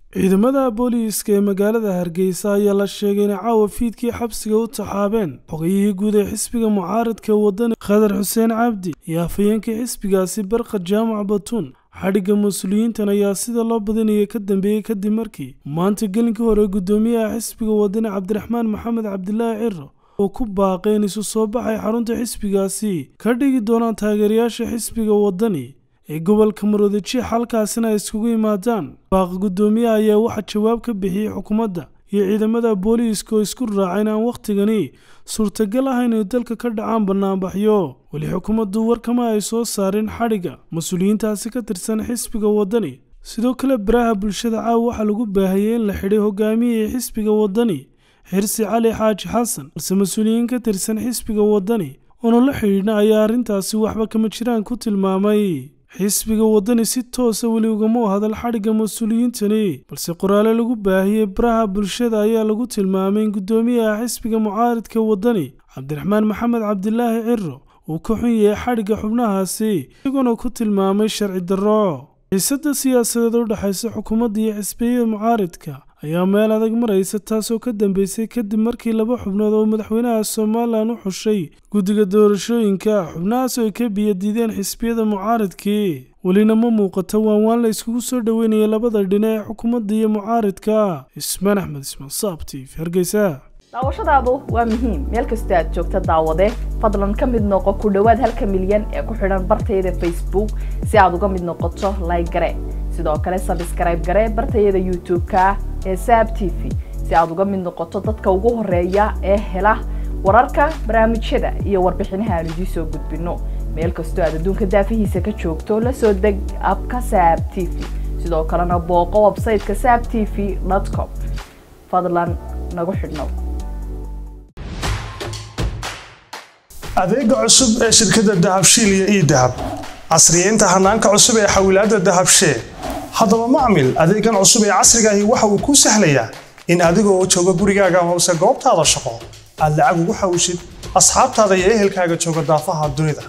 ciidamada booliiska ee magaalada hargeysa ayaa la sheegay inay caawa fiidkii xabsiga u taxaabeen xogayihii guud ee xisbiga mucaaradka wadani khadar xuseen cabdi iyo afhayeenkii xisbigaasi barkad jaamac batuun xadhigga mas-uuliyiintan ayaa sida loo badinaya ka dambeeyey kadib markii maanta gelinkii hore guddoomiyaha xisbiga wadani cabdiraxmaan maxamed cabdilaahi ciro oo ku baaqay in isu soo baxay xarunta xisbigaasi ka dhigi doonaan taageerayaasha xisbiga wadani ee gobolka maroodijiix halkaasina ay iskugu yimaadaan baaqa guddoomiyaha ayaa waxaa jawaab ka bixiyey xukuumadda iyo ciidamada booliiska oo isku raacay in aan wakhtigani suurtagal ahayn ay dalka ka dhacaan bannaanbaxyo weli xukuumaddu warkama ay soo saareen xadhigga mas-uuliyiintaasi ka tirsan xisbiga wadani sidoo kale baraha bulshada caawa waxaa lagu baahiyey in la xidhay hogaamiyihii xisbiga wadani xirsi cali xaaji xasan balse mas-uuliyiin ka tirsan xisbiga wadani oona la xidhiidhna ayaa arrintaasi waxba kama jiraan ku tilmaamay xisbiga wadani si toosa weli ugama hadal xadhigga mas-uuliyiintani balse qoraale lagu baahiyey baraha bulshada ayaa lagu tilmaamay in guddoomiyaha xisbiga mucaaridka wadani cabdiraxmaan maxamed cabdilaahi ciro uu ka xun yahay xadhigga xubnahaasi isagoona ku tilmaamay sharci darro xiisadda siyaasadeed u dhexaysa xukuumadda iyo xisbiyada mucaaridka ayaa meel adag maraysa taasoo ka dambeysay kadib markii laba xubnood oo madaxweynaha somalilan u xushay guddiga doorashooyinka xubnahaas oo ay ka biyadiideen xisbiyada mucaaridkii welina ma muuqato waan waan la iskugu soo dhoweynaya labada dhinac ee xukuumadda iyo mucaaridka ismaan axmed ismaan saabtiif hargeysa daawashadaadu waa muhiim meel kastoo aad joogta daawade fadlan ka mid noqo ku dhowaad halka milyan ee ku xidhan bartayada facebook si aad uga mid noqoto like gare sidoo kale sabskrayb gare bartayada youtube-ka ee saab t v si aad uga mid noqoto dadka ugu horeeya ee hela wararka barnaamijyada iyo warbixinaha aan idiin soo gudbino meel kastoo aad adduunka daafihiisa ka joogto la soo deg abka saab t v sidoo kalena booqo websayteka saab t v com fadlan nagu xidhnow adeega cusub ee shirkadda dahabshiil iyo ii dahab casriyeynta hanaanka cusub ee xawilaadda dahabshee haddaba macmil adeegan cusub ee casriga ahi waxa uu kuu sahlayaa in adiga oo jooga gurigaaga hoose goobtaada shaqo aad lacag ugu xawishid asxaabtaada iyo ehelkaaga jooga daafaha dunida